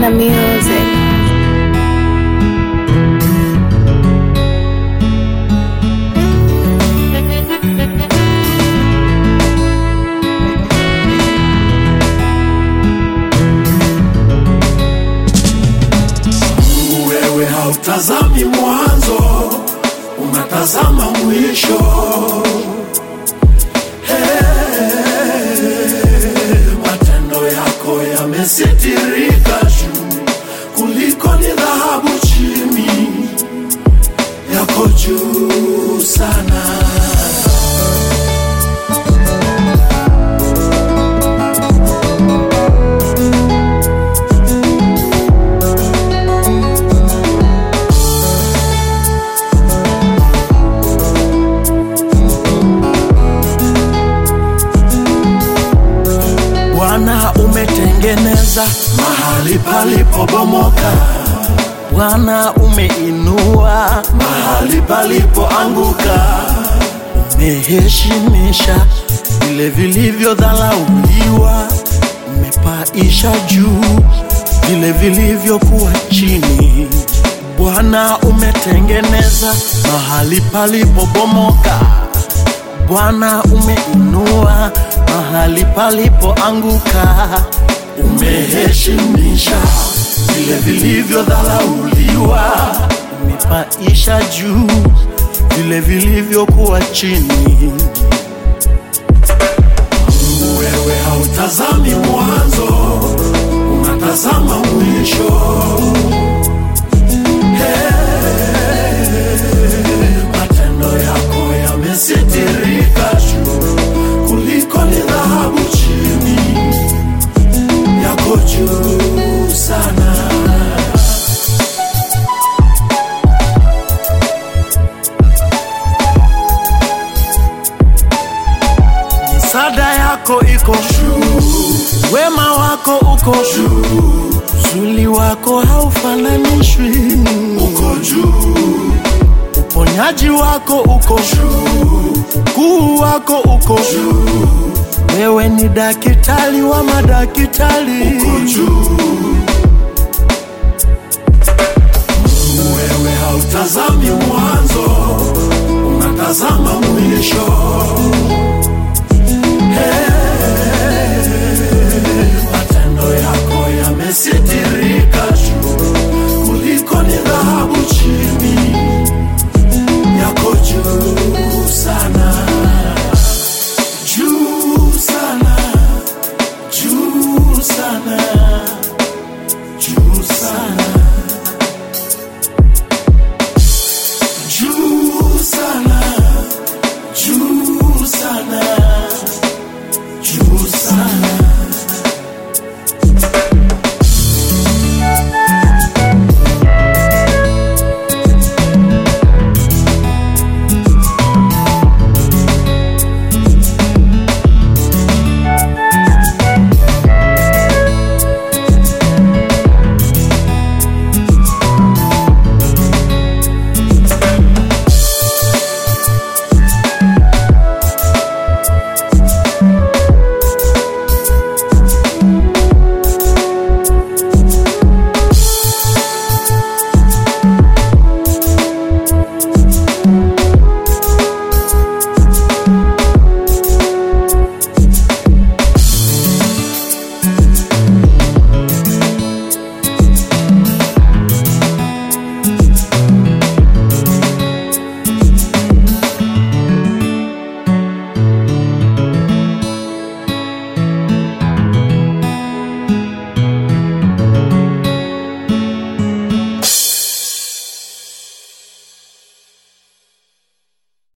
Ghana Music. Wewe hautazami mwanzo, unatazama mwisho. Hey, matendo yako yamesitirika juu kuliko ni dhahabu chini yako juu sana. Bwana umetengeneza mahali palipobomoka, Bwana umeinua, mahali palipoanguka. umeheshimisha vile vilivyodharauliwa, umepaisha juu vile vilivyokuwa chini. Bwana umetengeneza mahali palipobomoka, Bwana umeinua mahali palipoanguka, Umeheshimisha vile vilivyodharauliwa, umepaisha juu vile vilivyokuwa chini. wewe hautazami mwanzo, unatazama mwisho. Hey, matendo yako yamesitirika juu kuliko ni dhahabu chini yako juu sana. Sada yako iko juu, wema wako uko juu, uzuri wako haufananishwi, Uko juu, uponyaji wako uko juu, ukuu wako uko juu. Wewe ni daktari wa madaktari, uko juu. Wewe hautazami mwanzo, unatazama mwisho.